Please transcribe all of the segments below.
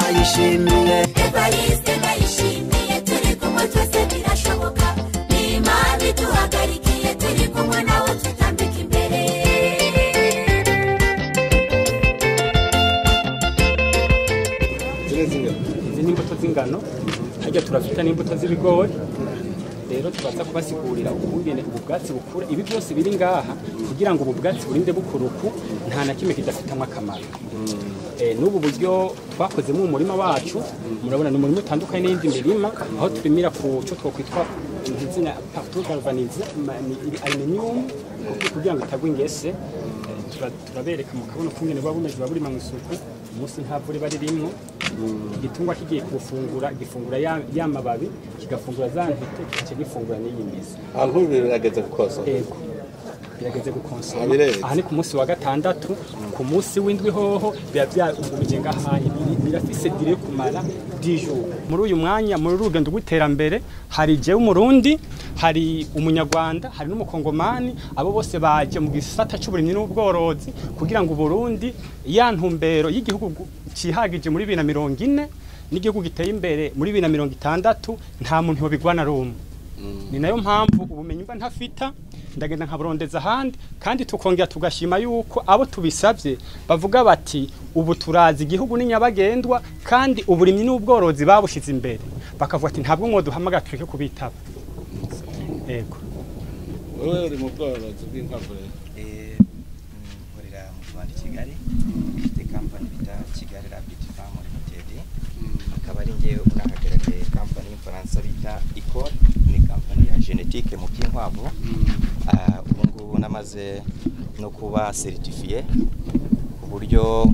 bayishimiye evariste ndayishimiye turi kumwe twese birashoboka ni imana iduhagarikiye turi kumwe nawe tutambika imbere ziriya zingano izi ni imbuto z'ingano hajya turafite n'imbuto z'ibigori rero tubanza kubasigurira ubungene ubu bwatsi bukura ibi byose biri ngaha kugira ngo ubu bwatsi burinde bukura uku nta na kimwe kidafitemo akamaro Eh, n'ubu buryo twakozemo umurima wacu murabona ni umurima utandukanye n'iyindi mirima aho turimira ku cyo twakwitwa izina partout galvanize aluminiyumu kugira ngo itagwa ingese Tura- turabereka mu kabuno k'ingene buba bumeze buba burima mu isuku umunsi nta vu riba ririmwo igitungwa kigiye kuwufungura gifungura ya- ya mababi kigafungura za ntete kigaca gifungura n'iyi mizi ahantu birageze gukoza yego birageze gukonsoma Bireze. aha ni ku munsi wa gatandatu ku munsi w'indwi hoho biba byagumije ngahaye Biri- birafise dire kumara dijoro muri uyu mwanya muri uru rugendo rw'iterambere hari jewe umurundi hari umunyarwanda hari n'umukongomani abo bose baje mu gisata cy'uburimyi n'ubworozi kugira ngo uburundi ya ntumbero y'igihugu gu- cihagije muri bibiri na mirongo ine n'igihugu giteye imbere muri bibiri na mirongo itandatu nta muntu yobigwana rumwe ni nayo mpamvu ubumenyi mba ntafita ndagenda nkaburondeza ahandi kandi tukongera tugashima yuko abo tubisabye bavuga bati ubu turazi igihugu ni nyabagendwa kandi uburimyi n'ubworozi babushyize imbere bakavuga ati ntabwo mwoduhamagara tureke kubitaba yego wowe uri mu bworozi bw'inkwavu rero Eh, mm, nkorera mu rwanda i kigali mfite kampani bita kigali rabiti famu limited akaba ari njyewe unahagarariye kampani y'umufaransa bita ecole ni kampani ya genetike mu by'inkwavu Ah, ubu ngubu namaze no kuba seritifiye ku buryo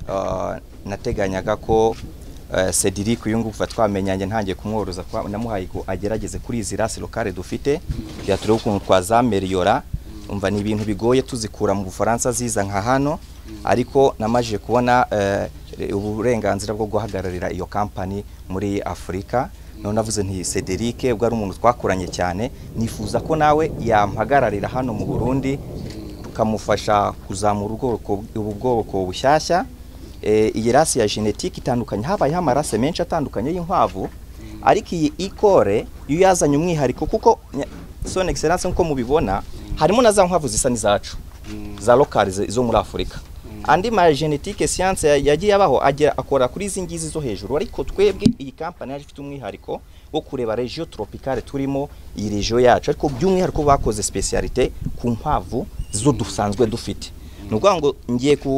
ah, nateganyaga ko eh, Cedric uyu nguvu twamenye njye ntangiye kumworoza kwa- namuhaye ngo agerageze kuri izi rasi lokale dufite kugira turebe ukuntu twazameriyora umva ni ibintu bigoye tuzikura mu Bufaransa ziza nka hano ariko namaje kubona eh, uburenganzira bwo guhagararira iyo kampani muri Afurika none navuze nti Cedric ubwo ari umuntu twakoranye cyane nifuza ko nawe yampagararira hano mu Burundi tukamufasha kuzamura ubwoko ubu bwoko bushyashya Eh, iyi rasi ya genetike itandukanye habayeho amarase menshi atandukanye y'inkwavu ariko iyi ikore yo yazanye umwihariko kuko nya- son excellence nkuko mubibona harimo na za nkwavu zisa n'izacu za lokali zi- zo muri afurika andi ma genetike science ya- yagiye abaho agera akora kuri izi ngizi zo hejuru ariko twebwe iyi kampani yaje ifite umwihariko wo kureba regio tropicale turimo iyi regio yacu ariko by'umwihariko bakoze specialite ku nkwavu zo dusanzwe dufite ni ukuvuga ngo ngiye ku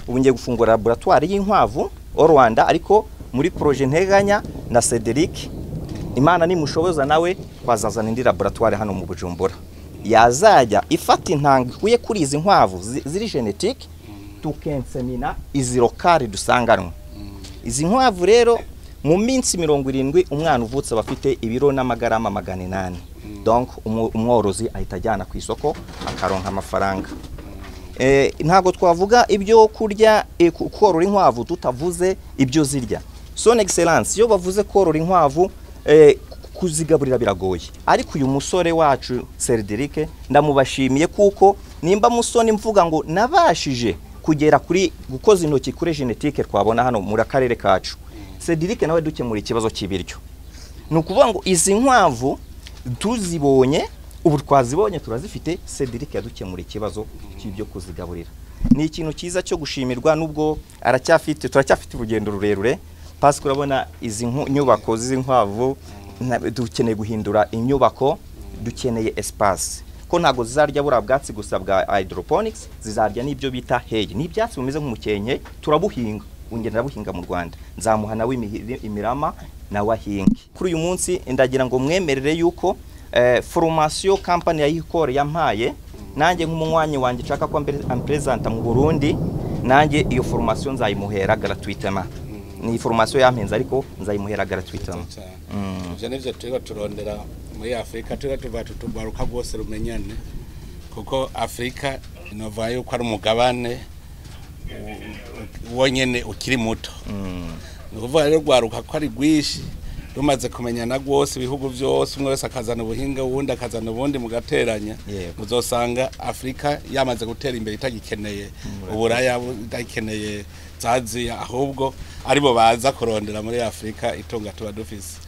ubu ngiye gufungura laboratwari y'inkwavu o rwanda ariko muri proje nteganya na cederic imana nimushoboza nawe twazazana indi laboratwari hano mu bujumbura yazajya ifata intanga ikuye kuri izi nkwavu zi- ziri genetike tukensemina izi lokari dusanganwe izi nkwavu rero mu minsi mirongo irindwi umwana uvutse aba afite ibiro n'amagarama magana inani donc umu- umworozi ahita ajyana ku isoko akaronka amafaranga Eh, ntabwo twavuga ibyo kurya eh, ku- korora inkwavu tutavuze ibyo zirya son excellence iyo bavuze korora inkwavu eh, ku- kuzigaburira biragoye ariko uyu musore wacu Cedric ndamubashimiye kuko nimba musoni mvuga ngo nabashije kugera kuri gukoza intoki kuri genetike twabona hano muri akarere kacu Cedric nawe dukemura ikibazo cy'ibiryo ni ukuvuga ngo izi nkwavu tuzibonye ubu twazibonye turazifite Cedric yadukemura ikibazo cy'ibyo kuzigaburira ni ikintu cyiza cyo gushimirwa nubwo aracyafite turacyafite urugendo rurerure pasi urabona izi nku- nyubako z'inkwavu na- dukeneye guhindura inyubako dukeneye espace ko ntabwo zizarya buriya bwatsi gusa bwa hydroponics zizarya n'ibyo bita hay n'ibyatsi bimeze nk'umukenke turabuhinga ongera ndabuhinga mu rwanda nzamuha nawe imihi- imirama nawe ahinge kuri uyu munsi ndagira ngo mwemerere yuko eh, formation company ya ikore yampaye nanjye nk'umunywanyi wanjye nshaka ko ambere- ampresenta mu burundi nanjye iyo formation nzayimuhera gratuitement ni formation yampenze ariko nzayimuhera gratuitement ibyo nibyo turiho turondera muri afurika turiho tuva tutubaruka rwose rumenyane kuko afurika inavuga yuko ari umugabane u- u- wonyine ukiri muto ni ukuvuga rero rwaruka ko ari rwinshi rumaze kumenyana rwose ibihugu byose umwe wese akazana ubuhinga uwundi akazana ubundi mugateranya Yego. muzosanga afurika yamaze gutera imbere itagikeneye uburaya itagikeneye za aziya ahubwo aribo baza kurondera muri afurika itunga tuba dufise